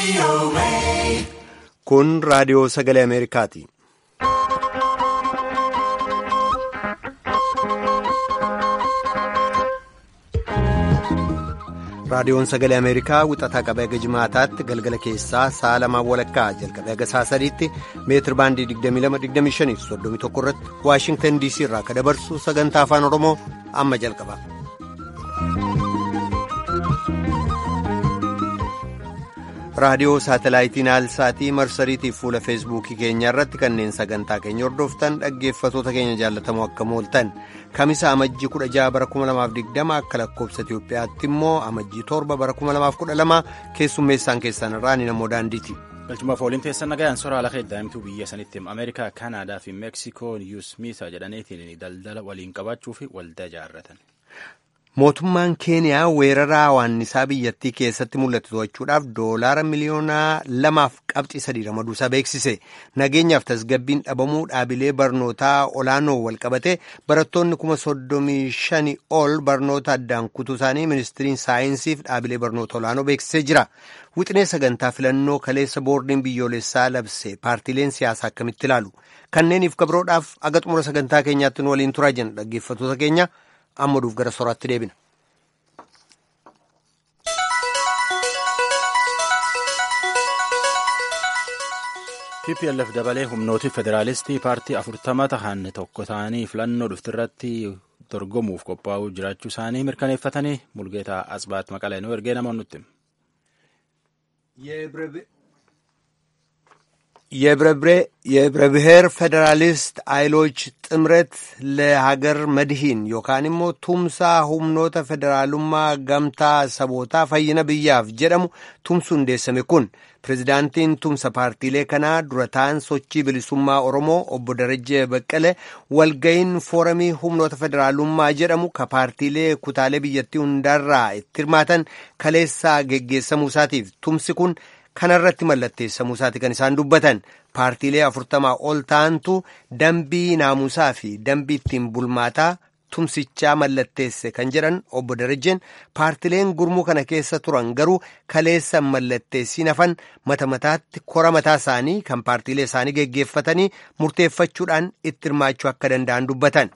Kun raadiyoo sagalee Ameerikaati. Raadiyoon sagalee Ameerikaa wixataa qabee haga jimaataatti galgala keessaa sa'a lamaan walakkaa jalqabee haga sa'a sadiitti meetir baandii 22-25 31 irratti Waashingtan DC irraa akka dabarsu sagantaa afaan Oromoo amma jalqaba. raadiyoo saatalaayitii naalsaatii marsariitiif fuula feesbuukii keenya irratti kanneen sagantaa keenya hordoftan dhaggeeffatoota keenya jaallatamoo akka mooltan kamisa amajjii 16 bara 2020 akka lakkoobsa itiyoophiyaatti immoo amajjii 7 bara 2012 keessummeessaan keessan irraa ni namoo daandiiti. galchumaaf waliin teessan nagayaan soraa lafa daa'imtuu biyya sanitti ameerikaa kaanaadaa fi meeksikoo yuusmiisa jedhaniitiin daldala waliin qabaachuu fi waldaa ijaarratan. mootummaan keeniyaa weerara hawaannisaa biyyattii keessatti mul'atu to'achuudhaaf doolaara miliyoonaa lamaaf qabxii sadii ramaduusaa beeksise nageenyaaf tasgabbiin dhabamuu dhaabilee barnootaa olaanoo walqabate barattoonni kuma soddomii shanii ol barnoota addaan kutuu isaanii ministiriin saayinsiif dhaabilee barnoota olaanoo beeksisee jira wixinee sagantaa filannoo kaleessa boordiin biyyoolessaa labse paartiileen siyaasaa akkamitti ilaalu kanneeniif kabroodhaaf aga xumura sagantaa keenyaatti nu waliin turaa jenna dhaggeeffatoota keenya. amma duuf gara soraatti deebina. TPLF dabalee humnooti federaalistii paartii afurtama tahan tokko ta'anii filannoo dhuftirratti dorgomuuf qophaa'uu jiraachuu isaanii mirkaneeffatanii mulgeetaa asbaat maqalee nu ergee namoonni nutti. የህብረ ብሔር ፌዴራሊስት ኃይሎች ጥምረት ለሀገር መድሂን ዮካን immoo tumsaa humnoota federaalummaa gamtaa sabootaa fayyina biyyaaf jedhamu tumsu hundeessame kun pirezidaantiin tumsa paartiilee kanaa dura ta'an sochii bilisummaa oromoo obbo Darajjee Baqqalee walga'iin fooramii humnoota federaalummaa jedhamu ka paartiilee kutaalee biyyattii hundaarraa itti hirmaatan kaleessaa geggeessamuu isaatiif tumsi kun kanarratti mallatteessamuu isaati kan isaan dubbatan paartiilee afurtamaa ol ta'antu dambii naamusaa fi dambii ittiin bulmaataa tumsichaa mallatteesse kan jedhan obbo Darajjeen paartiileen gurmuu kana keessa turan garuu kaleessa mallatteessiin hafan mata mataatti kora mataa isaanii kan paartiilee isaanii geggeeffatanii murteeffachuudhaan itti hirmaachuu akka danda'an dubbatan.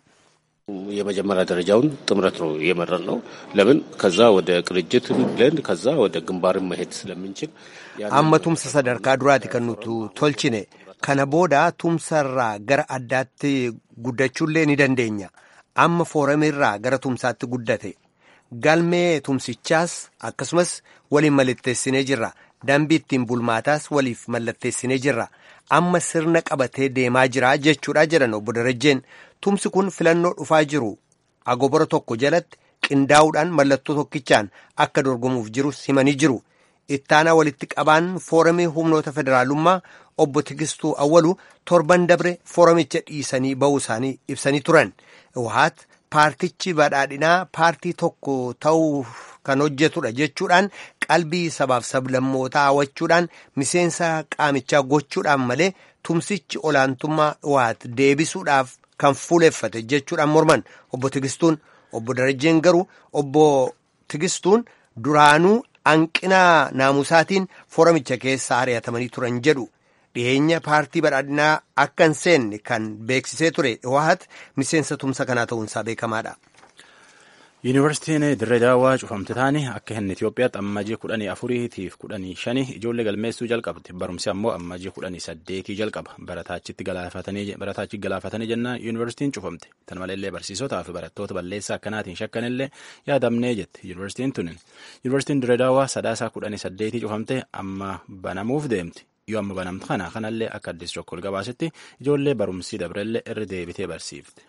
የመጀመሪያ ደረጃውን ጥምረት ነው የመረጥ ነው። ለምን ከዛ ወደ ቅንጅት ብለን ከዛ ወደ ግንባርን መሄድ ስለምንችል amma tumsa sadarkaa duraati kan nuti tolchine kana booda tumsarraa gara addaatti guddachuullee ni dandeenya amma fooramirraa gara tumsaatti guddate galmee tumsichaas akkasumas waliin mallatteessinee jirra dambii ittiin bulmaataas waliif mallatteessinee jirra amma sirna qabatee deemaa jira jechuudha jedhan obbo Darajjeen tumsi kun filannoo dhufaa jiru agobora tokko jalatti qindaa'uudhaan mallattoo tokkichaan akka dorgomuuf jirus himanii jiru. ittaanaa walitti qabaan fooramii humnoota federaalummaa obbo Tigistuu Awwalu torban dabre fooramicha dhiisanii ba'uu isaanii ibsanii turan. Wahaat paartichi badhaadhinaa paartii tokko ta'uu kan hojjetudha jechuudhaan qalbii sabaaf sablammootaa hawwachuudhaan miseensa qaamichaa gochuudhaan malee tumsichi olaantummaa waat deebisuudhaaf kan fuuleffate jechuudhaan morman obbo Tigistuun obbo Darajjeen garuu obbo Tigistuun duraanuu hanqina naamusaatiin fooramicha keessa ari'atamanii turan jedhu dhiyeenya paartii badhaadhinaa akka hin seenne kan beeksisee ture wahat miseensa tumsa kanaa ta'uunsaa beekamaadha. Yuunivarsiitiin Dirree Daawwaa cufamte taane akka hin Itoophiyaatti ammajii kudhanii afuriitiif kudhanii shanii ijoollee galmeessuu jalqabde barumsi ammoo ammajii kudhanii saddeetii jalqaba barataachitti galaafatanii jennaan yuunivarsiitiin cufamte tan maleellee barsiisotaa fi barattoota balleessaa akkanaatiin shakkanillee yaadamnee jette yuunivarsiitiin tunin yuunivarsiitiin Dirree Daawwaa sadaasaa kudhanii saddeetii cufamte amma banamuuf deemti. yoo amma banamtu kana kanallee akka addis chokkol gabaasetti ijoollee barumsii dabrellee irra deebitee barsiifte.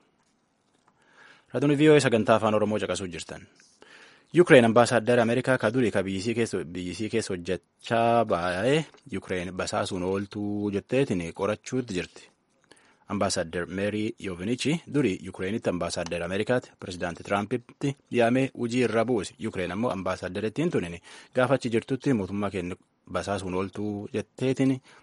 Raadiyoo VOA sagantaa afaan Oromoo caqasuu jirtan. Yukireen ambaasaaddara Ameerikaa ka durii ka biyyisii keessa hojjechaa baay'ee Yukireen basaasuun ooltuu jetteetiin qorachuutti jirti. Ambaasaaddar Meerii Yoovinichi durii Yukireenitti ambaasaaddara Ameerikaatti pirezidaantii Tiraampiti yaamee hojii irra buuse. Yukireen ammoo ambaasaaddara ittiin tunin gaafachi jirtutti mootummaa keenya basaasuun ooltuu jetteetiin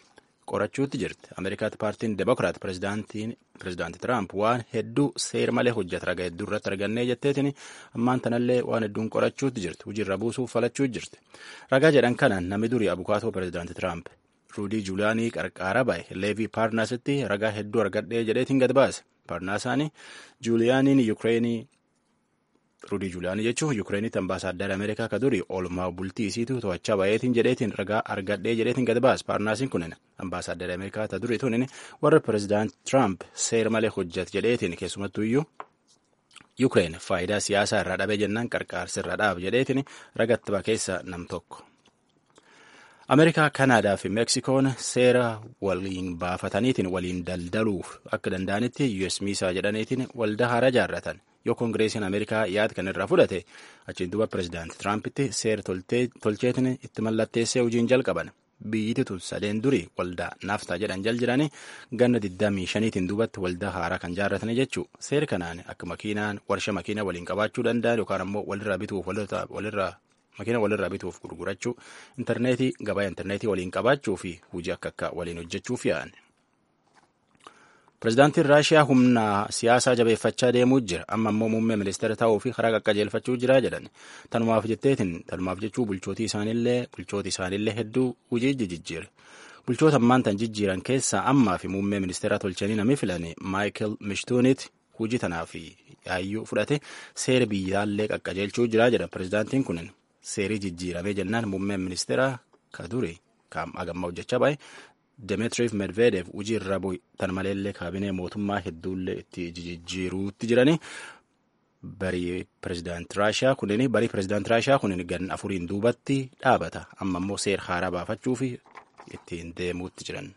qorachuutti jirti. Ameerikaatti paartiin Demokiraat pirezidaantii Tiraamp waan hedduu seera malee hojjeta ragaa hedduu irratti argannee jetteetiin ammaan tanallee waan hedduun qorachuutti jirti. Hojiirra buusuuf falachuu jirti. Ragaa jedhan kana namni durii abukaatoo pirezidaantii Tiraamp Ruudii Juulaanii qarqaara ba'e Leevii Paarnaasitti ragaa hedduu argadhee jedheetiin gad baase. Paarnaasaanii Juuliyaaniin Yukireenii Ruudii Juulaanii jechuun Yukreenitti ambaasaaddara Ameerikaa ka durii oolmaa bultii isiitu to'achaa bayeetiin jedheetiin ragaa argadhee jedheetiin gad baase. Paarnaasiin kunin ambaasaaddara Ameerikaa ta durii tunin warra pirezidaant Tiraamp seera malee hojjet jedheetiin keessumattuu iyyuu Yukreen faayidaa siyaasaa irraa dhabee jennaan qarqaarsa irraa dhaab jedheetiin ragatti ba keessa nam tokko. Ameerikaa, Kanaadaa fi Meksikoon seera waliin baafataniitiin waliin daldaluuf akka danda'anitti US miisaa jedhaniitiin waldaa haaraa ijaarratan. Yoo Koongireesiin Ameerikaa yaada kan irraa fudhate achiin duuba pirezidaantii Tiraampitti seera tolcheetiin itti mallatteessee hojiin jalqaban. Biyyiti tun sadeen durii waldaa naaftaa jedhan jal jiranii ganna 25tiin duubatti waldaa haaraa kan ijaarratanii jechuu seera kanaan akka makiinaan warshaa makiinaa waliin qabaachuu danda'an yookaan ammoo walirraa bituuf walirraa makiina walirraa bituuf gurgurachuu intarneetii gabaa intarneetii waliin qabaachuu fi hojii akka akka waliin hojjechuuf yaa'an. Pireezidaantiin Raashiyaa humna siyaasaa jabeeffachaa deemuu jira. Amma immoo muummee ministeera ta'uu fi karaa qaqqajeelfachuu jira jedhan. Tanumaaf jetteetiin tanumaaf jechuu bulchootii isaaniillee bulchooti isaaniillee hedduu hojii jijjiire. Bulchoota ammaan tan jijjiiran keessaa ammaa fi muummee ministeera tolchanii namni filane Maayikel Mishtuunitti hojii tanaaf yaayyuu fudhate seera biyyaallee qaqqajeelchuu jira jedha pireezidaantiin kunin. Seerii jijjiiramee jennaan muummeen ministeera ka duri kan agammaa hojjechaa bahe Demetriif Medvedev hojii irra bu'e tan maleellee kaabinee mootummaa hedduullee itti jijjiiruutti jirani. Barii pireezidaantii Raashiyaa kunin barii pireezidaantii Raashiyaa kunin gan afuriin duubatti dhaabata. Amma immoo seera haaraa baafachuu fi ittiin deemuutti jiran.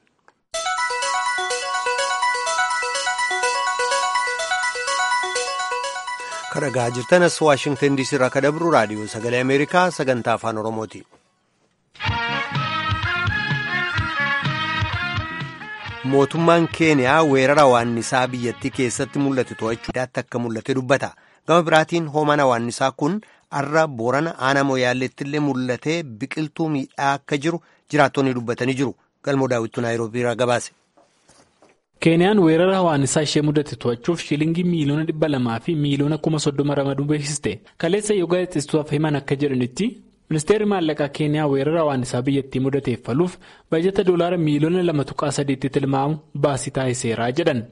Kan dhagaa jirtanas Waashingtan DC irraa kan dabru raadiyoo sagalee Ameerikaa sagantaa afaan Oromooti. Mootummaan Keeniyaa weerara hawaannisaa biyyattii keessatti mul'ate to'achuudhaatti akka mul'ate dubbata. Gama biraatiin hoomaan hawaannisaa kun har'a Boorana aanaa Mooyaalleetti illee mul'atee biqiltuu miidhaa akka jiru jiraattonni dubbatanii jiru. Galmoo daawwittuu Naayiroobii irraa gabaase. Keeniyaan weerara hawaannisaa ishee mudate to'achuuf shilingii miiliyoona dhibba lamaa fi miiliyoona kuma soddoma ramaduu beeksiste. Kaleessa yoo gaazexeessituuf himan akka jedhanitti ministeerri maallaqaa Keeniyaa weerara hawaannisaa biyyattii mudateef faluuf bajata doolaara miiliyoona lama tuqaa sadiitti tilmaamu baasii taasiseera jedhan.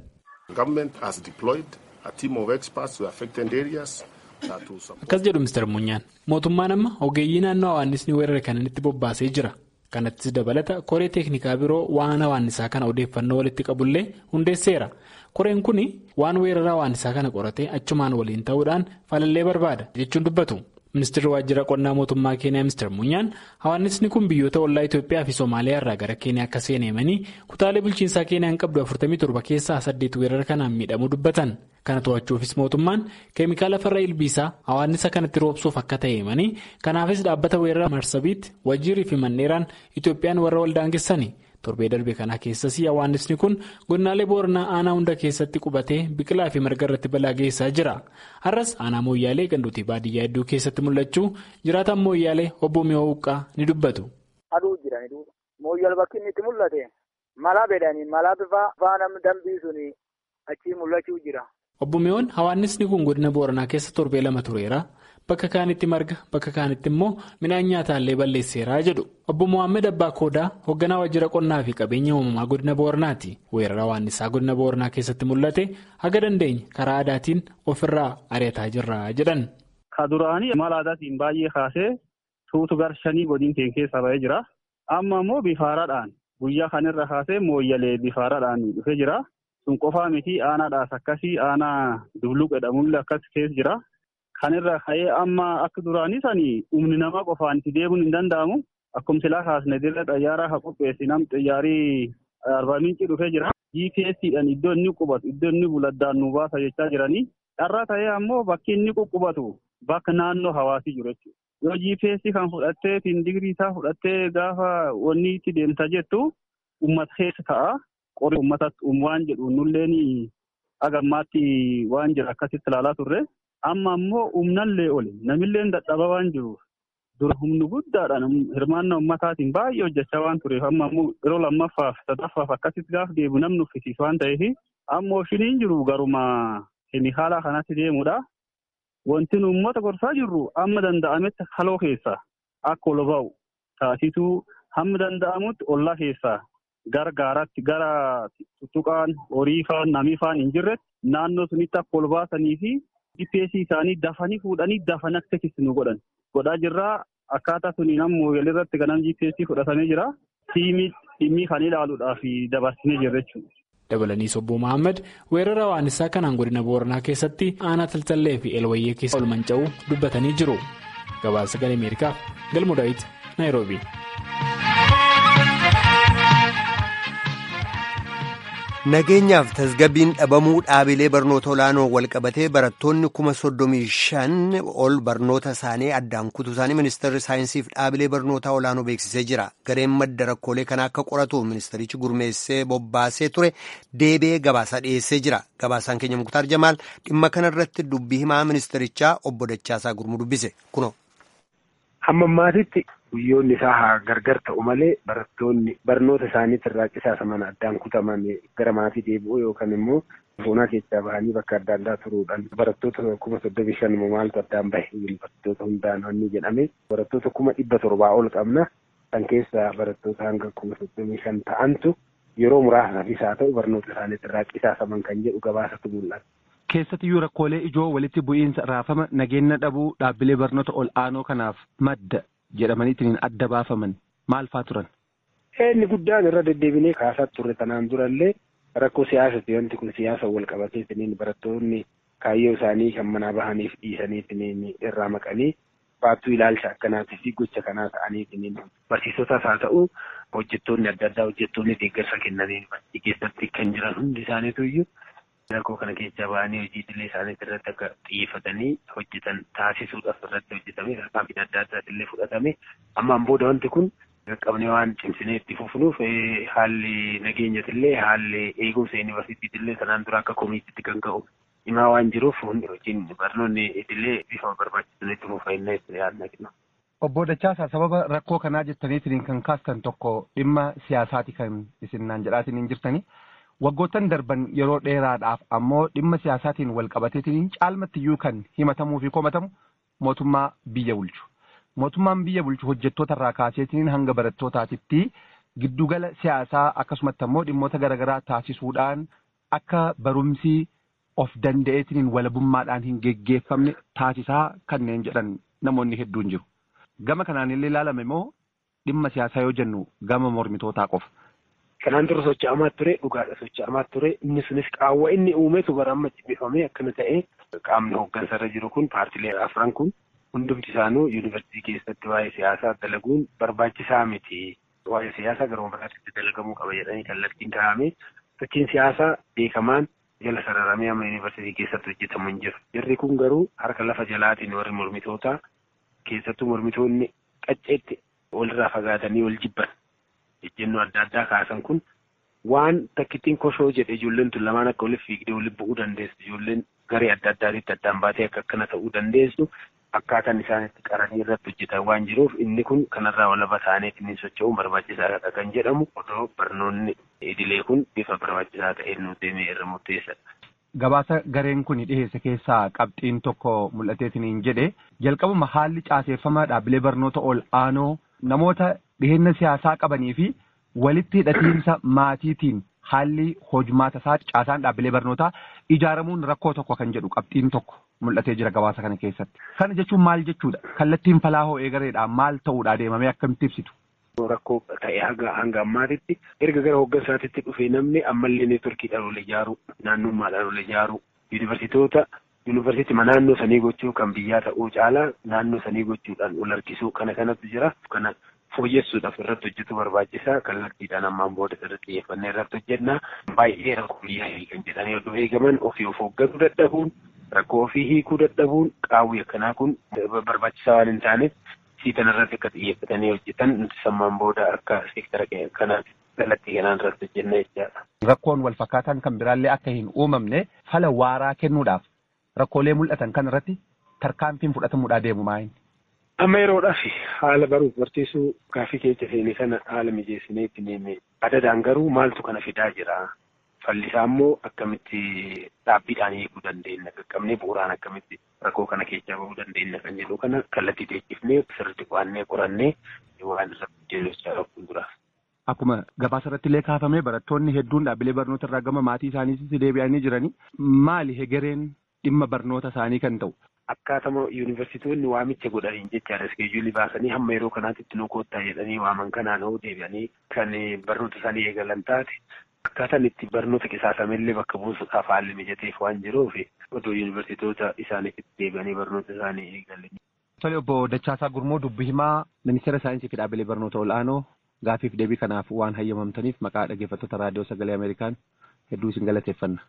Akkas jedhu ministeer Munyaan mootummaan amma ogeeyyii naannoo hawaannisni weerara kananitti bobbaasee jira. kanattis dabalata koree teeknikaa biroo waan hawaannisaa kana odeeffannoo walitti qabullee hundeesseera koreen kun waan weerara hawaannisaa kana qoratee achumaan waliin ta'uudhaan falallee barbaada jechuun dubbatu ministeerri waajjira qonnaa mootummaa keeniyaa ministeer munyaan hawaannisni kun biyyoota ollaa itiyoophiyaa fi soomaaliyaa irraa gara keeniyaa akka seeneemanii kutaalee bulchiinsaa keeniyaan qabdu 47 keessaa 8 weerara kanaan miidhamuu dubbatan kana to'achuufis mootummaan keemikaala farra ilbiisaa hawaannisa kanatti roobsuuf akka ta'eemanii kanaafis dhaabbata weerara marsabiitti wajjiirii fi manneeraan itoophiyaan warra waldaangessani torbee darbe kana keessas hawaannisni kun godinaalee booranaa aanaa hunda keessatti qubatee biqilaa fi marga irratti balaa geessaa jira har'as aanaa mooyyaalee ganduutii baadiyyaa hedduu keessatti mul'achuu jiraataan mooyyaalee obbo mi'oo huqqaa ni dubbatu. aduu jirani mooyyal bakki inni itti mul'ate mala bedanii mala bifa faana dambii suni achii mul'achuu jira. obbo mi'oon hawaannisni kun godina booranaa keessa torbee lama tureera bakka kaanitti marga bakka kaanitti immoo midhaan nyaataallee balleesseeraa jedhu obbo mohaammed abbaa koodaa hoogganaa waajjira qonnaa fi qabeenya uumamaa godina booranaati weerara hawaannisaa godina booranaa keessatti mul'ate haga dandeenye karaa aadaatiin ofirraa ari'ataa jirra jedhan. ka duraanii mala aadaatiin baay'ee kaasee tuutu garshanii godin keenya keessa ba'ee jira amma immoo bifaaraadhaan guyyaa kanirra kaasee mooyyalee bifaaraadhaan dhufee jira. sun qofaa miti aanaadhaas akkasii aanaa dubluq jedhamullee akkas keessa jira. Kanirra ka'ee amma akka duraanii sanii humni namaa qofaan itti deemuun hin danda'amu. Akkuma silaa kaasne dirra xayyaaraa haa qopheessi nam xayyaarii arbaa miincii dhufee jira. GPSdhaan iddoo inni qubatu iddoo inni buladdaan nu baasa jechaa jiranii. Dharraa ta'ee ammoo bakki inni quqqubatu bakka naannoo hawaasii jiru jechuudha. Yoo GPS kan fudhattee digirii isaa fudhattee gaafa wanni itti deemta jettu uummata keessa ta'a. Qorii uummatatti waan jedhu nulleen agammaatti waan jira akkasitti ilaalaa turre amma ammoo humnallee oli namillee dadhabaa waan jiruuf dura humni guddaadhaan hirmaannaa ummataatiin baay'ee hojjechaa waan tureef amma ammoo yeroo lammaffaaf sadaffaaf akkasitti gaaf deebi'u namni uffisiisu waan ta'eef ammoo shiniin jiru garuma haala kanatti deemudha. Wanti nu uummata gorsaa jirru amma danda'ametti haloo keessaa akka ol ba'u taasisuu hamma danda'amutti ollaa keessaa gara gaaraatti gara tuttuqaan horii faan namii faan hin jirretti naannoo sunitti akka ol baasanii fi GPS isaanii dafanii fuudhanii dafanii akka nu godhan godhaa jirraa akkaataa suniin ammoo walirratti ganam GPS fudhatamee jira tiimii dhimmi kan ilaaluudhaaf dabarsinee jirra jechuudha. dabalanii obbo Mohaammed weerara waannisaa kanaan godina booranaa keessatti aanaa taltallee fi elwayyee keessa ol manca'uu dubbatanii jiru gabaasa sagalee ameerikaaf galmoo daawit naayiroobii. Nageenyaaf tasgabbiin dhabamuu dhaabilee barnoota olaanoo walqabatee barattoonni kuma soddomii shan ol barnoota isaanii addaan kutuu isaanii ministeerri saayinsiif dhaabilee barnootaa olaanoo beeksisee jira. Gareen madda rakkoolee kana akka qoratu ministeerichi gurmeessee bobbaasee ture deebi'ee gabaasaa dhiyeessee jira. Gabaasaan keenya Muktaar Jamaal dhimma kanarratti dubbii himaa ministeerichaa obbo Dachaasaa Gurmuu dubbise. Kunoo. Hamma ammaatitti guyyoonni isaa haa gargar ta'u malee barattoonni barnoota isaaniitti irraa qisaasaman addaan kutaman gara maatii deebi'uu yookaan immoo boonaa keessaa bahanii bakka adda addaa turuudhaan barattoota kuma soddomii shan maaltu addaan bahe barattoota hundaan wanni jedhame barattoota kuma dhibba torbaa ol qabna kan keessaa barattoota hanga kuma soddomii shan ta'antu yeroo muraasaafis haa ta'u barnoota isaaniitti irraa qisaasaman kan jedhu gabaasatu mul'ata. Keessattiyyuu rakkoolee ijoo walitti bu'iinsa raafama nageenya dhabuu dhaabbilee barnoota ol aanoo kanaaf madda jedhamaniitiin adda baafaman maal faa turan? Inni guddaan irra deddeebinee kaasaa turre tanaan durallee rakkoo siyaasati wanti kun siyaasa wal qabateetiniin barattoonni kaayyoo isaanii kan manaa bahaniif dhiisaniitiniin irraa maqanii baattuu ilaalcha akkanaatii fi gocha kanaa ta'aniitiniin barsiisotaas haa ta'u hojjettoonni adda addaa hojjettoonni deeggarsa kennanii keessatti kan jiran hundi isaaniitu iyyuu rakkoo kana keessaa ba'anii hojii idilee isaaniitti irratti akka xiyyeeffatanii hojjetan taasisuudhaaf irratti hojjetame tarkaanfiin adda addaati illee fudhatame ammaan booda wanti kun qaqqabnee waan cimsinee itti fufnuuf haalli nageenyati illee haalli eegumsa yuunivarsiitiitti illee sanaan dura akka komiitiitti kan ka'u himaa waan jiruuf hundi hojiin barnoonni idilee bifa barbaachisuun itti fufannee itti yaadna kenna. Obbo Dachaasaa sababa rakkoo kanaa jettaniitiin kan kaastan tokko dhimma siyaasaati kan isin naan jedhaatiin hin jirtanii. Waggoottan darban yeroo dheeraadhaaf ammoo dhimma siyaasaatiin wal qabateetiin caalmattiyyuu kan himatamuu fi komatamu mootummaa biyya bulchu. Mootummaan biyya bulchu hojjettoota irraa kaaseetiin hanga barattootaatitti giddugala siyaasaa akkasumatti ammoo dhimmoota garaagaraa taasisuudhaan akka barumsi of danda'eetiin walabummaadhaan hin geggeeffamne taasisaa kanneen jedhan namoonni hedduun jiru. Gama kanaan illee ilaalame immoo dhimma siyaasaa yoo jennu gama mormitootaa qofa. Kanaan dura socho'amaa ture dhugaadha socho'amaa ture inni sunis qaawwa inni uumetu bara amma cibbifamee akkana ta'ee qaamni hooggansarra jiru kun paartilee afran kun hundumti isaanuu yuunivarsiitii keessatti waa'ee siyaasaa dalaguun barbaachisaa miti. Waa'ee siyaasaa garuma biraatti dalagamuu qaba jedhanii kallattiin kaa'ame sochiin siyaasaa beekamaan jala sararamee amma yuunivarsiitii keessatti hojjetamu hin jiru. Jarri kun garuu harka lafa jalaatiin warri mormitootaa keessattuu mormitoonni qacceetti walirraa fagaatanii wal jibban. ejjennoo adda addaa kaasan kun waan takkittiin koshoo jedhe ijoolleen tun lamaan akka waliif fiigdee waliif bu'uu dandeessu ijoolleen garee adda addaatitti addaan baatee akka akkana ta'uu dandeessu akkaataan isaanitti qaranii irratti hojjetan waan jiruuf inni kun kanarraa walaba ta'aniif inni socho'uun barbaachisaadha kan jedhamu odoo barnoonni idilee kun bifa barbaachisaa ta'een nu deemee irra murteessadha. Gabaasa gareen kun dhiheesse keessaa qabxiin tokko mul'ateetiin jedhe jalqabuma haalli caaseeffama dhaabbilee barnoota ol aanoo namoota dhiheenya siyaasaa qabanii fi walitti hidhatiinsa maatiitiin haalli hojmaata isaa caasaan dhaabbilee barnootaa ijaaramuun rakkoo tokko kan jedhu qabxiin tokko mul'atee jira gabaasa kana keessatti. Kana jechuun maal jechuudha? Kallattiin falaahoo eegareedhaan maal ta'uudha deemamee akkamitti ibsitu? Rakkoo ta'e hanga hanga ammaatitti erga gara hooggansaatitti dhufee namni ammallee neetworkiidhaan ol ijaaru naannummaadhaan ol ijaaru yuunivarsiitoota yuunivarsiitii naannoo sanii gochuu kan biyyaa ta'uu caalaa naannoo sanii gochuudhaan ol harkisuu kana kanatu jira kana fooyyessuudhaaf irratti hojjetu barbaachisaa kallattiidhaan ammaan booda irratti xiyyeeffannee irratti hojjenna baay'ee rakkoo biyyaa hiikan jedhanii oduu eegaman ofii of hoogganuu dadhabuun rakkoo ofii hiikuu dadhabuun qaawwi akkanaa kun barbaachisaa waan hin taaneef siitan irratti akka xiyyeeffatanii hojjetan nuti sammaan booda akka seektara kanaatti kallattii kanaan irratti hojjenna jechaadha. Rakkoon wal fakkaataan kan biraallee akka hin uumamne fala waaraa kennuudhaaf rakkoolee mul'atan kan irratti tarkaanfiin fudhatamuudhaa deemu maayin. Amma yeroodhaaf haala baruuf barsiisuu gaaffii keessa seenee sana haala mijeessinee itti deeme. Adadaan garuu maaltu kana fidaa jira? Fallisaa immoo akkamitti dhaabbiidhaan eeguu dandeenya? Qaqqabnee bu'uuraan akkamitti rakkoo kana keessaa bahuu dandeenya kan jedhu kana kallattii teessifnee sirriitti qo'annee qorannee waan irratti hojjechaa fuulduraaf. Akkuma gabaasa irratti illee kaafamee barattoonni hedduun dhaabbilee barnoota irraa gama maatii isaaniitti deebi'anii jiranii maali hegereen dhimma barnoota isaanii kan ta'u? Akkaatama yuunivarsiitonni waamicha godhaniin jechaadha. Iskeejuulii baasanii hamma yeroo kanaatti itti nu koottaa jedhanii waaman kanaan hoo deebi'anii kan barnoota isaanii eegalan taate akkaataan itti barnoota qisaasamellee bakka buusuudhaaf haalli mijateef waan jiruuf odoo yuunivarsiitota isaaniif itti deebi'anii barnoota isaanii eegalan. Tole obbo Dachaasaa Gurmoo dubbi himaa ministeera saayinsii fi dhaabbilee barnoota ol'aanoo gaafiif deebii kanaaf waan hayyamamtaniif maqaa dhaggeeffattoota raadiyoo sagalee Ameerikaan hedduu isin galateeffanna.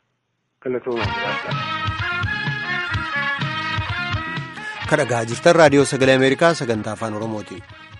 kadhagaa jirtan raadiyoo sagalee ameerikaa sagantaa afaan oromooti.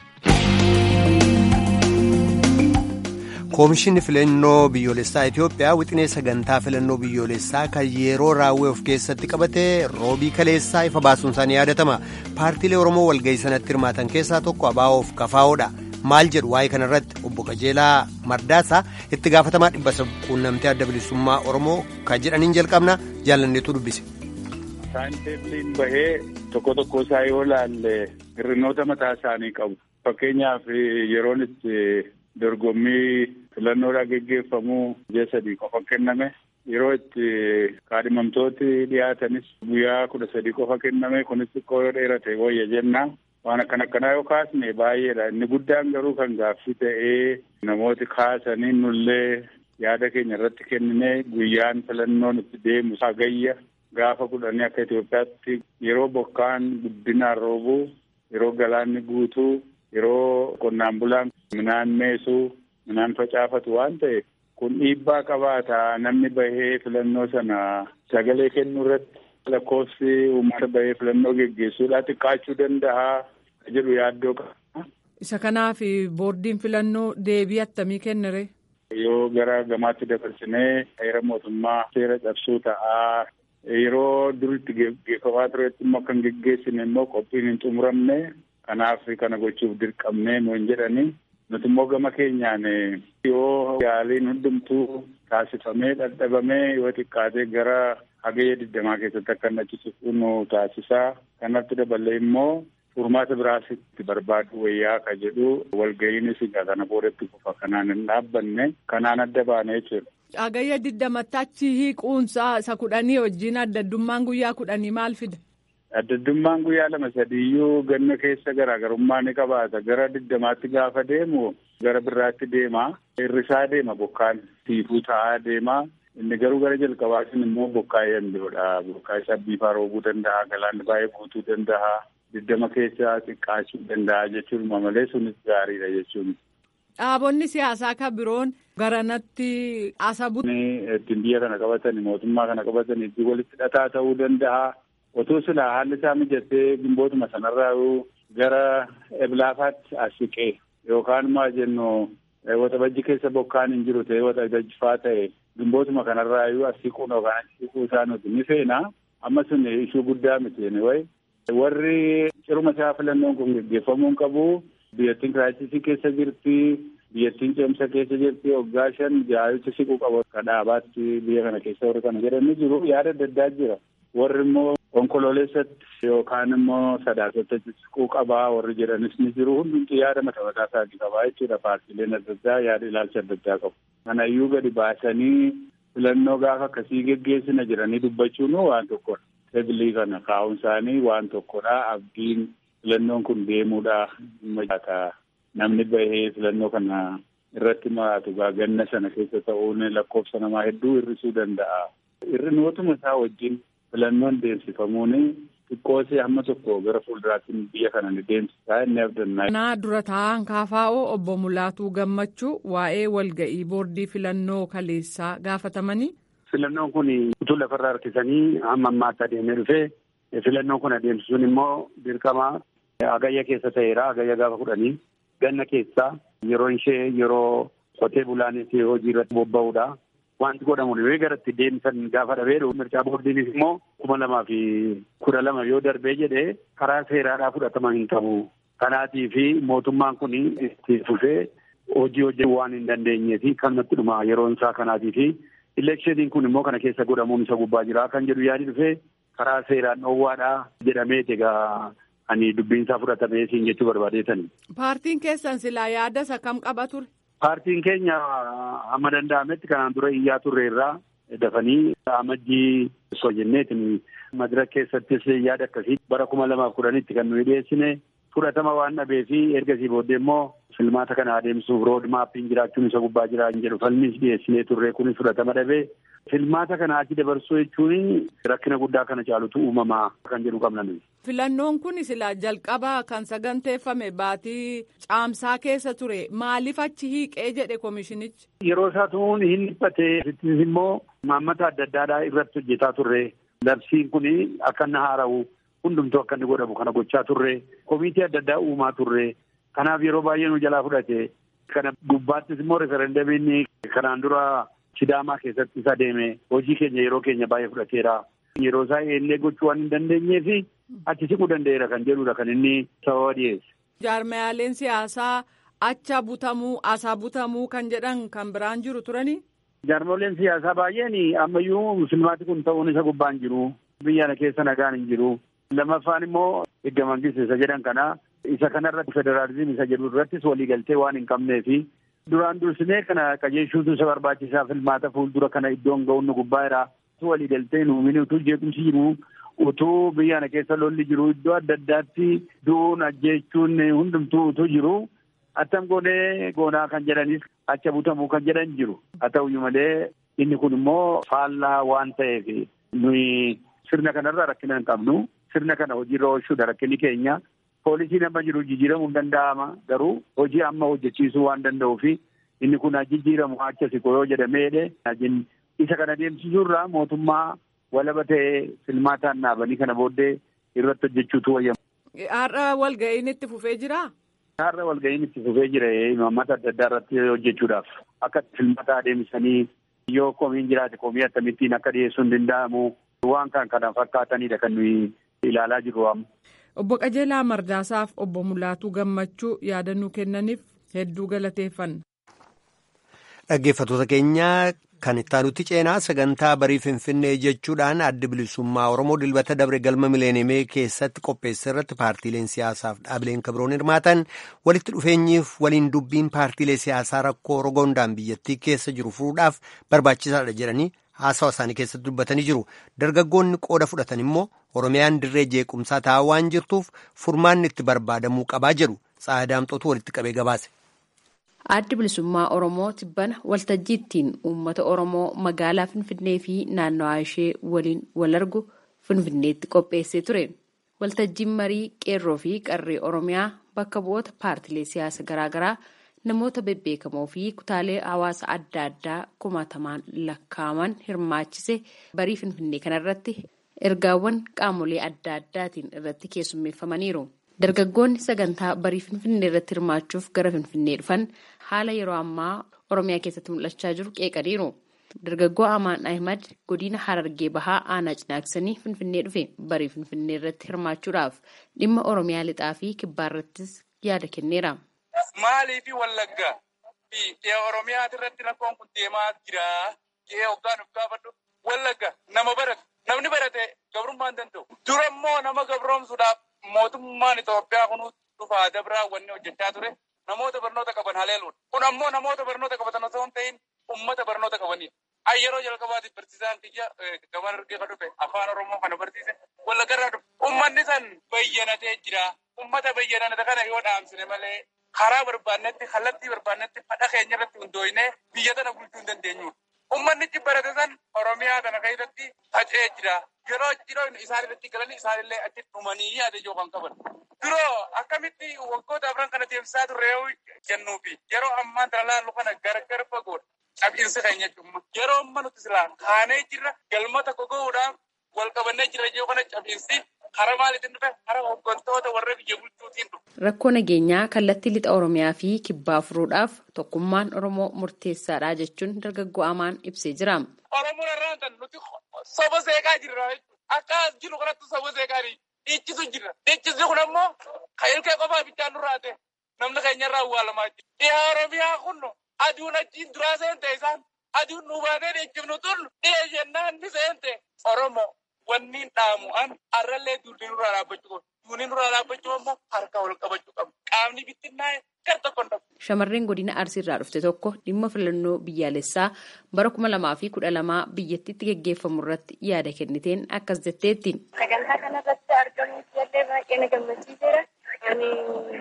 koomishinni filannoo biyyoolessaa itiyoophiyaa wixinee sagantaa filannoo biyyoolessaa kan yeroo raawwee of keessatti qabatee roobii kaleessaa ifa baasuun isaanii yaadatama paartiilee oromoo walga'ii sanatti hirmaatan keessaa tokko abaa'oof kafaa'oodha maal jedhu waa'ee kanarratti obbo qajeelaa mardaasaa itti gaafatamaa dhibba quunnamtee adda bilisummaa oromoo kan jedhaniin jalqabna jaalanneetu dubbise. Saayinteebiliin bahee tokko tokko isaa yoo laalle hir'inoota mataa isaanii qabu. Fakkeenyaaf yeroon itti dorgommii filannoodhaa geggeeffamu ji'a sadii qofa kenname. Yeroo itti kaadhimamtooti dhiyaatanis guyyaa kudha sadii qofa kenname kunis xiqqoo yoo dheerate wayya jenna. Waan akkan akkanaa yoo kaasne baay'eedha. Inni guddaan garuu kan gaaffii ta'ee namooti kaasanii nullee yaada keenya irratti kennine guyyaan filannoon itti deemu hagayya. Gaafa kudhanii akka Itoophiyaatti yeroo bokkaan guddinaan roobuu, yeroo galaanni guutuu, yeroo qonnaan bulaan midhaan meesuu, midhaan facaafatu waan ta'e kun dhiibbaa qabaata namni bahee filannoo sana sagalee kennuu irratti lakkoofsi uummata bahee filannoo geggeessuudhaa xiqqaachuu danda'a jedhu yaaddoo qaba. Isa kanaaf boordiin filannoo deebii attamii kennere? Yoo gara gamaatti dabarsinee heera mootummaa seera cabsuu ta'aa. Yeroo duritti geggeeffamaa turetti immoo kan geggeessine immoo qophiin hin xumuramne kanaaf kana gochuuf dirqamne nuun jedhani nuti immoo gama keenyaan yoo yaaliin hundumtuu taasifamee dhadhabamee yoo xiqqaatee gara hagayya digdamaa keessatti akka inni achiisuuf nu taasisaa kanatti daballee immoo furmaata biraas itti barbaadu wayyaa ka jedhu walga'iinis kana boodatti kufa kanaan hin dhaabbanne kanaan adda baane jechuudha. Hagayya digdamatti achi hiiquunsaa isa kudhanii wajjin addaddummaan guyyaa kudhanii maal fida? Addaddummaan guyyaa lama sadiiyyuu ganna keessa garaagarummaa ni qabaata. Gara digdamaatti gaafa deemu gara biraatti deema. Hirrisaa deema bokkaan tiifuu ta'aa deema. Inni garuu gara jalqabaatiin immoo bokkaa yandoodha. Bokkaa isaa biifaa roobuu danda'a. Galaanni baay'ee guutuu danda'a. Digdama keessa xiqqaachuu danda'a jechuun malee sunis gaariidha jechuun. Dhaabonni siyaasaa kan biroon garanatti asabu. Ittiin biyya kana qabatan mootummaa kana qabatan itti walitti hidhataa ta'uu danda'a. Otoo silaa haalli isaa mijatee gimbootuma sanarraa gara eblaafaatti as siqee yookaan maa jennu waxabajji keessa bokkaan hin jiru ta'e waxabajji faa ta'e gimbootuma kanarraa iyyuu as siquun yookaan as siquu isaa nuti ni feena. Amma sun ishuu guddaa miti wayi. Warri ciruma isaa filannoon kun geggeeffamuu qabu. Biyyattiin kiraayisisii keessa jirti. Biyyattiin ceemsa keessa jirti. Waggaa shan jaayicha siquu qabu. Akka dhaabaatti biyya kana keessa warri kana jedhanii jiru. Yaada adda addaa jira. Warri immoo onkololeessatti yookaan immoo sadaasatti siquu qabaa warri jedhanis ni jiru. Hundumti yaada mataa mataa isaatii qabaa jechuudha. Paartiileen adda addaa yaada ilaalcha adda addaa qabu. Kanayyuu gadi baasanii filannoo gaafa akkasii geggeessina jedhanii dubbachuun waan tokkodha. Sebilii kana kaa'uun isaanii waan tokkodha. Abdiin filannoon kun deemuudha. Namni bahee filannoo kana irratti maraatu ganna sana keessa ta'uun lakkoofsa namaa hedduu hir'isuu danda'a. Hir'inootuma isaa wajjin filannoon deemsifamuun xiqqoosee hamma tokko gara fuulduraatti biyya kana ni deemsisaa inni abdannaa. Naa dura taa'an kaafaa'oo obbo Mulaatuu Gammachuu waa'ee walga'ii boordii filannoo kaleessaa gaafatamanii. Filannoon kun utuu lafarraa harkisanii hamma ammaatti adeemee dhufee filannoon kun adeemsisuun immoo dirqama hagayya keessa ta'eera hagayya gaafa kudhanii ganna keessaa yeroo ishee yeroo qotee bulaanis hojii irratti bobba'uudha. wanti godhamu yoo garatti deemsan gaafa dhabee mircaa boordiinis immoo kuma lamaa fi kudha lama yoo darbee jedhee karaa seeraadhaa fudhatama hin qabu. Kanaatii fi mootummaan kun itti fufee hojii hojjechuu waan hin dandeenyee fi kanumatti dhuma yeroon isaa kanaatii fi Ileekshiniin kun immoo kana keessa godhamuun isa gubbaa jira kan jedhu yaadi dhufee karaa seeraan dhoowwaadhaa jedhameeti egaa ani dubbiin isaa fudhatamee siin jechuu barbaadeetani. Paartiin keessan silaa yaada isa kam qaba ture? Paartiin keenya hamma danda'ametti kanaan dura iyyaa turre irraa dafanii amajjii osoo jenneetiin madira keessattis yaada akkasii bara kuma lamaaf kudhanitti kan nuyi dhiyeessine fudhatama waan dhabee fi ergasii booddee immoo filmaata kana adeemsuuf rood maappiin jiraachuun isa gubbaa jiraa hin jedhu falmis dhiyeessinee turre kunis fudhatama dhabee filmaata kana achi dabarsuu jechuun rakkina guddaa kana caalutu uumamaa kan jedhu qabna nuyi. Filannoon kun silaa jalqaba kan saganteeffame baatii caamsaa keessa ture maaliif achi hiiqee jedhe koomishinichi. Yeroo isaa tuun hin dhiphatee immoo maammata adda addaadhaa irratti hojjetaa turre labsiin kun akka inni haara'u hundumtuu akka inni godhamu kana gochaa turre komiitii adda addaa uumaa turre kanaaf yeroo baay'ee nu jalaa fudhate kana gubbaattis immoo referendamiin kanaan dura sidaamaa keessatti isa deeme hojii keenya yeroo keenya baay'ee fudhateera yeroo isaa eellee gochuu waan hin dandeenyee fi achi siquu danda'eera kan jedhudha kan inni sababa dhiyeesse. Jaarmayaaleen siyaasaa acha butamuu asaa butamuu kan jedhan kan biraan jiru turanii. Jaarmoleen siyaasaa baay'een ammayyuu filmaati kun ta'uun isa gubbaan jiru biyya kana keessa nagaan hin jiru. Lammaffaan immoo erga mangiste isa jedhan kana isa kanarratti federaalizimii isa jedhu irrattis waliigaltee waan hin qabnee fi duraan dursinee kana qajeelchuutu isa barbaachisaa filmaata fuuldura kana iddoon ga'uun nu gubbaa jira. Waliigaltee nuumini utuu jeequmsi jiru utuu biyya kana keessa lolli jiru iddoo adda addaatti du'uun ajjeechuun hundumtuu utuu jiru attam goonee goonaa kan jedhanis acha butamuu kan jedhan jiru. Haa ta'uyyuu malee inni kun immoo faallaa waan ta'eef nuyi sirna kanarra rakkina hin qabnu. Sirna kana hojiirra oolchuudha rakkinni keenya. Poolisiin amma jiru jijjiiramuu hin danda'ama garuu hojii amma hojjechiisuu waan danda'uuf inni kun jijjiiramu acha siqoo yoo jedhameedhe isa kana deemsisuurraa mootummaa walaba ta'ee filmaataan dhaabanii kana booddee irratti hojjechuutu wayyamu. Har'a walga'iin itti fufee jiraa? Har'a walga'iin itti fufee jira imaammata adda addaa irratti hojjechuudhaaf akka filmaata adeemsanii yoo komiin jiraate komii akkamittiin akka dhiyeessuu hin danda'amu waan kan kana fakkaatanidha kan nuyi ilaalaa jirru amma. Obbo Qajeelaa Mardaasaaf obbo Mulaatuu Gammachuu yaadannoo kennaniif hedduu galateeffanna. Dhaggeeffattoota keenya kan ittaanutti ceenaa sagantaa barii Finfinnee jechuudhaan adda bilisummaa Oromoo dilbata dabre galma mileenimee keessatti qopheesse irratti paartiileen siyaasaaf dhaabileen kabiroon hirmaatan walitti dhufeenyiif waliin dubbiin paartiilee siyaasaa rakkoo rogondaan biyyattii keessa jiru furuudhaaf barbaachisaadha jedhanii haasawa isaanii keessatti dubbatanii jiru. Dargaggoonni qooda fudhatan immoo Oromiyaan dirree jeequmsaa taa'aa waan jirtuuf furmaanni itti barbaadamuu qabaa jedhu Tsaadaamxootu walitti qabee gabaase. Addi bilisummaa Oromoo tibbana waltajjii ittiin uummata Oromoo magaalaa Finfinnee fi naannawaa ishee waliin wal argu Finfinneetti qopheessee ture. Waltajjiin marii qeerroo fi qarree Oromiyaa bakka bu'oota paartilee siyaasa garaagaraa namoota bebbeekamoo fi kutaalee hawaasa adda addaa kumaatamaan lakkaa'aman hirmaachise barii Finfinnee kanarratti ergaawwan qaamolee adda addaatiin irratti keessummeeffamaniiru. Dargaggoonni sagantaa barii Finfinnee irratti hirmaachuuf gara Finfinnee dhufan haala yeroo ammaa Oromiyaa keessatti mul'achaa jiru qeeqaniiru. Dargaggoo Amaan Ahimad godina Harargee Bahaa aanaa cinaaksanii Finfinnee dhufe barii Finfinnee irratti hirmaachuudhaaf dhimma Oromiyaa lixaa fi kibbaa irrattis yaada kenneera. Maalii fi Wallaggaa fi dhiya Oromiyaa irratti rakkoon kun deemaa jira. Dhiya hoggaan of gaafadhu. Wallagga nama barate. Namni barate gabrummaa hin danda'u. Dura immoo nama gabroomsuudhaaf mootummaan Itoophiyaa kun dhufaa dabraa wanni hojjechaa ture. Namoota barnoota qaban haleeluudha. Kun ammoo namoota barnoota qabatan osoo hin ta'in uummata barnoota qabanidha. Ay yeroo jalqabaatiif barsiisaan kiyya gaban argee kan dhufe afaan Oromoo kana barsiise wallaggarraa dhufe. Uummanni san bayyanatee jira. Uummata bayyanate kana yoo dhaamsine malee karaa barbaannetti kallattii barbaannetti fadha keenya irratti hundooyinee biyya tana bulchuu hin dandeenyudha. Uummannichi barate san Oromiyaa kana keessatti faca'ee jira. Yeroo yeroo isaan irratti galanii isaanillee achi dhumanii yaada ijoo kan qaban. Duroo akkamitti waggoota afran kana deemsisaa turre yoo jennuufi yeroo ammaa tana laallu kana gargar fagoodha. Cabbiinsi keenya jechuudha. Yeroo amma nuti silaa kaanee jirra galma tokko gahuudhaaf wal qabannee jirra yoo kana cabbiinsi Hara maaliitiin dhufe hara hooggantoota warra biyya bulchuutiin dhufe. Rakkoo nageenyaa kallattii lixa Oromiyaa fi kibbaa furuudhaaf tokkummaan Oromoo murteessaadha jechuun dargaggoo Amaan ibsee jira. Oromoon irraa kan nuti saba seeqaa jirra akka as jiru kanatti saba seeqaa dhiichisu jirra. Dhiichisni kun ammoo kan ilkee qofaa bichaan nurraa ta'e namni keenya irraa awwaalamaa jira. Dhiyaa Oromiyaa kun aduun achiin duraa seente isaan aduun nu baatee dhiichifnu tun dhiyee jennaan ni seente Oromoo. wanni dhaamu an arrallee duudii nurraa dhaabbachuu qabu. Duudii nurraa dhaabbachuu ammoo harka wal qabachuu qabu. Qaamni bittinnaa'e gar tokko hin Shamarreen godina Arsiirraa dhufte tokko dhimma filannoo biyyaalessaa bara kuma lamaa fi kudha lamaa biyyattiitti geggeeffamu irratti yaada kenniteen akkas jetteetti. Sagantaa kanarratti argamuuf illee baay'ee na gammachiiseera. Ani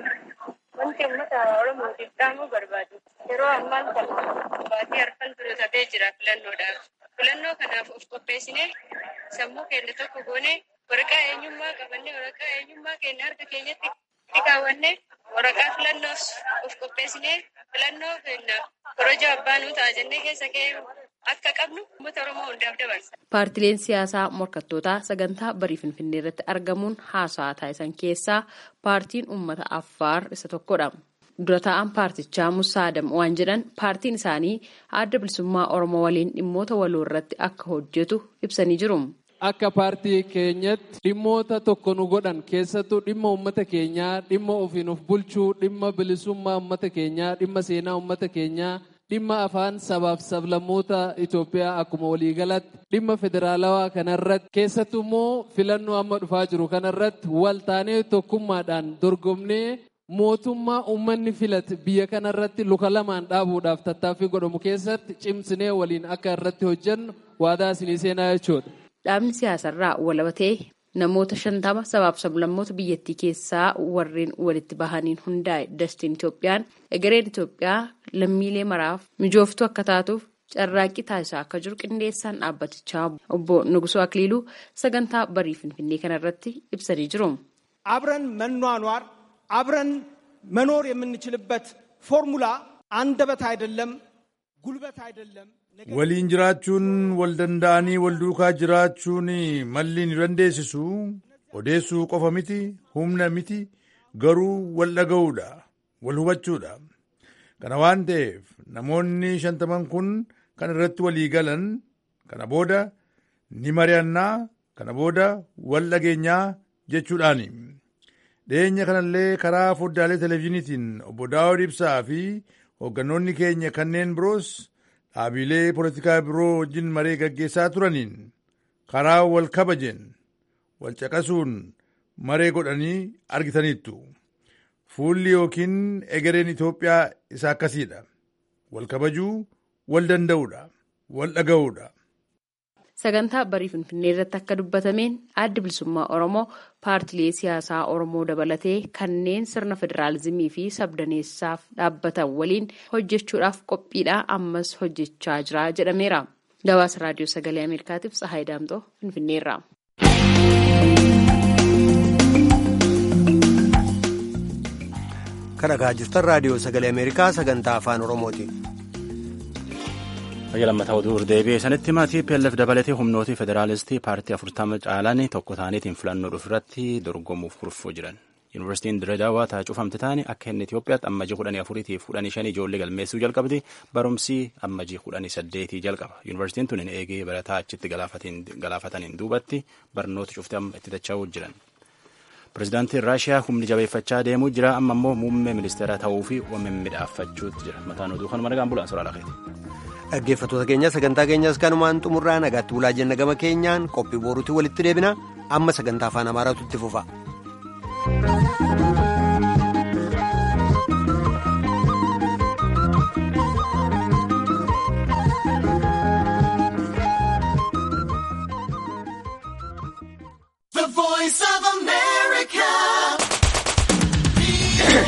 wanti uummata Oromootiif dhaamuu barbaadu. Yeroo ammaan kana baatii harkaan ture tabee jira filannoodhaaf. Filannoo kanaaf of qopheessinee sammuu keenya tokko goonee waraqaa eenyummaa qabannee waraqaa eenyummaa keenya harka keenyatti kaawwannee waraqaa filannoos of qopheessinee filannoo keenya korojoo abbaa nuu ta'a jennee keessa kee akka qabnu uummata Oromoo hundaaf dabarsa. Paartileen siyaasaa morkattootaa sagantaa barii Finfinnee irratti argamuun haasaa taasisan keessaa paartiin uummata Affaar isa tokkodha. dura taa'an paartichaa Musaa Adam waan jedhan paartiin isaanii adda bilisummaa Oromoo waliin dhimmoota waloo irratti akka hojjetu ibsanii jiru. Akka paartii keenyatti dhimmoota tokko nu godhan keessattuu dhimma uummata keenyaa, dhimma ofiin of bulchuu, dhimma bilisummaa uummata keenyaa, dhimma seenaa uummata keenyaa, dhimma afaan sabaaf sablammoota Itoophiyaa akkuma waliigalatti dhimma federaalawaa kanarratti keessattuu immoo filannoo amma dhufaa jiru kanarratti wal taanee tokkummaadhaan dorgomnee mootummaa uummanni filate biyya kanarratti luka lamaan dhaabuudhaaf tattaaffii godhamu keessatti cimsinee waliin akka irratti hojjennu waadaa isinii seenaa jechuudha. Dhaabni siyaasarraa walabatee namoota shantama sabaaf sablammoota biyyattii keessaa warreen walitti bahaniin hundaa'e dastiin Itoophiyaan egereen Itoophiyaa lammiilee maraaf mijooftuu akka taatuuf carraaqqii taasisaa akka jiru qindeessaan dhaabbatichaa obbo Nugusoo Akiliiluu sagantaa barii Finfinnee kanarratti ibsanii jiru. አብረን መኗኗር አብረን መኖር የምንችልበት ፎርሙላ አንደበት አይደለም፣ ጉልበት አይደለም። waliin jiraachuun wal danda'anii wal duukaa jiraachuun malli ni dandeessisu odeessuu qofa miti humna miti garuu wal dhaga'uudha wal hubachuudha kana waan ta'eef namoonni shantaman kun kan irratti walii galan kana booda ni mari'annaa kana booda wal dhageenyaa jechuudhaani. dhiyeenya kanallee karaa foddaalee televezyiiniitiin obbo Daawud Ibsaa fi hooggannoonni keenya kanneen biroos dhaabilee poolitikaa biroo wajjin maree gaggeessaa turaniin karaa wal kabajeen wal caqasuun maree godhanii argitaniittu. Fuulli yookiin egereen Itoophiyaa isa akkasiidha. Wal kabajuu, wal danda'uudha, wal dhaga'uudha. Sagantaa barii Finfinnee irratti akka dubbatameen addi bilisummaa Oromoo paartilee siyaasaa Oromoo dabalatee kanneen sirna federaalizimii fi sabdaneessaaf dhaabbatan waliin hojjechuudhaaf qophiidhaa ammas hojjechaa jira jedhameera. Gabaasa Raadiyoo Sagalee Ameerikaatiif Tsahaay Daamxoo Finfinneerra. Kan dhagaa jirtan Raadiyoo Sagalee Ameerikaa sagantaa Afaan Oromooti. Biyya lammataa oduu deebi'ee sanitti maatii PLF dabalatee humnooti federaalistii paartii afurtama caalan tokko ta'aniitiin filannoo dhufuurratti dorgomuuf kurfoo jiran. Yuunivarsiitiin Dirredaawaa taa cufamte taane akka inni Itoophiyaatti ammajii kudhanii afuriitiif kudhanii shanii ijoollee galmeessuu jalqabdi barumsi ammajii kudhanii saddeetii jalqaba. Yuunivarsiitiin tun eegee barataa achitti galaafataniin duubatti barnoota cufte amma itti dacha'uu jiran. Pireezidaantiin Raashiyaa humni jabeeffachaa deemuu jira amma immoo muummee ministeeraa ta'uu fi midhaaffachuutti jira. Mataan oduu kanuma nagaan bulaan soraa lafeeti. Dhaggeeffattoota keenya sagantaa keenyas kanumaan xumurraa nagaatti bulaa jenna gama keenyaan qophii boruutti walitti deebina amma sagantaa afaan amaaraatu itti fufa.